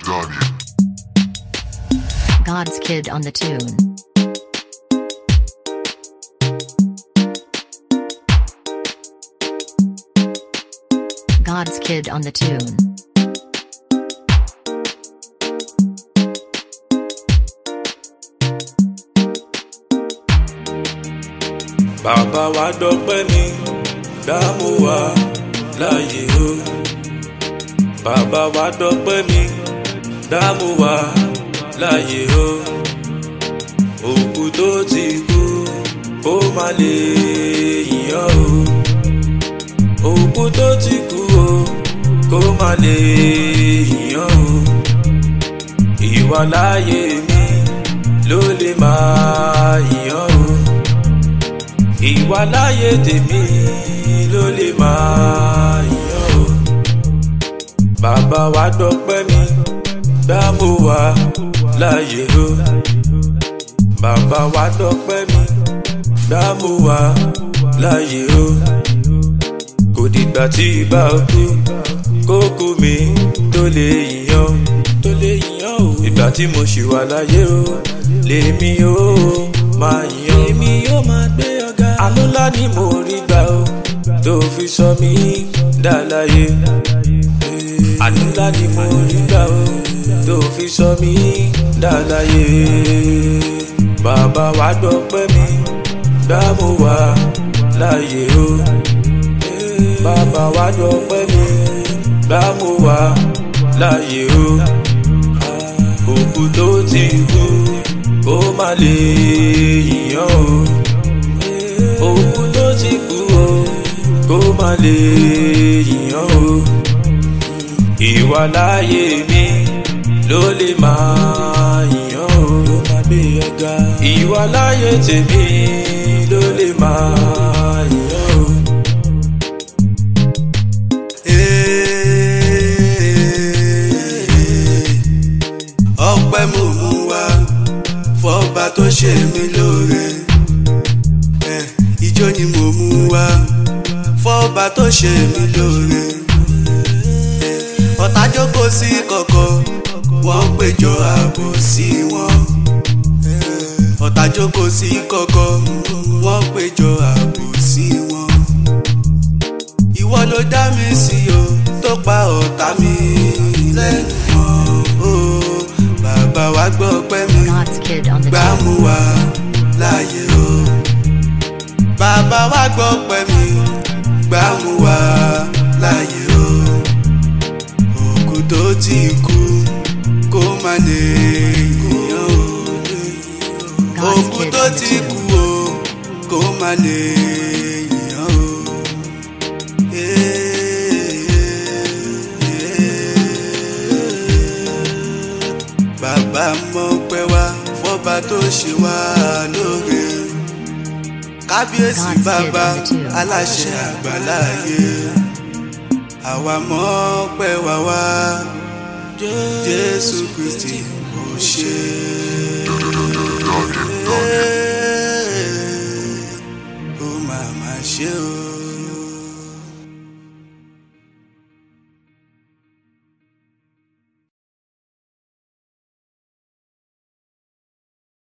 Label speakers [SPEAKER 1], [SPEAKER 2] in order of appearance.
[SPEAKER 1] Guardian.
[SPEAKER 2] God's Kid on the tune. God's Kid on the tune.
[SPEAKER 3] bàbá wa dọpẹ́ mi dámú wa láàyè o bàbá wa dọpẹ́ mi dámú wa láàyè o òkú tó ti kú kó má lè yíyan o òkú tó ti kú o kó má lè yíyan o ìwà láàyè mi ló lè máa yíyan o ìwà láyé tèmi ló lè máa yàn ó bàbá wa dọpẹ́ mi dámú wa láyé o bàbá wa dọpẹ́ mi dámú wa láyé o kò dìgbà tí ibà kú kókó mi tó lè yàn tó lè yàn o ìgbà tí mo ṣì wà láyé o lèmi ó máa yàn èmi yóò máa gbé ọ̀gá àánú ńlá ni mo rí gbà o tó fi sọ mí dá láyé àánú ńlá ni mo rí gbà o tó fi sọ mí dá láyé bàbá wa dọpẹ́ mi dámú wa láyé o bàbá wa dọpẹ́ mi dámú wa láyé o òkú tó ti kú kó má lè yíyan o òkú tó ti kú o kó má lè yíyan o ìwà láyé mi ló lè máa yíyan o ló máa gbé ẹga ìwà láyé tèmi ló lè máa yíyan o.
[SPEAKER 4] ọpẹ́ mo mú wá fọba tó ṣe mí lóore Eh, ijó ni mo mú wá fọba tó ṣe mí lóore Eh, ọ̀tá jókòó sí kọ̀kọ̀ wọ́n péjọ ààbò sí wọn Eh, ọ̀tá jókòó sí kọ̀kọ̀ wọ́n péjọ ààbò sí wọn ìwọ ló dá mi sí o tó pa ọ̀tá mi lẹ́nu mọ́ o bàbá wa gbọ́ pẹ́ mi
[SPEAKER 2] God's Kid on the
[SPEAKER 4] gbà
[SPEAKER 2] tune.
[SPEAKER 4] mú wa láàyè o bàbá wa gbọ́ pẹ́ mi gbà mú wa láàyè o òkú tó ti kú kó má lè yíyan o
[SPEAKER 2] God's
[SPEAKER 4] òkú
[SPEAKER 2] Kid
[SPEAKER 4] tó
[SPEAKER 2] on the
[SPEAKER 4] ti
[SPEAKER 2] tune.
[SPEAKER 4] kú o kó má lè yíyan o. bàbá mọ pẹ́ wá fọba tó ṣe wá lóore kábíyèsí
[SPEAKER 2] God's
[SPEAKER 4] bàbá
[SPEAKER 2] given the two.
[SPEAKER 4] aláṣẹ àgbàláyé àwa mọ pẹ́ wá wá jésù kristi kò ṣe.
[SPEAKER 1] Guardian. Guardian.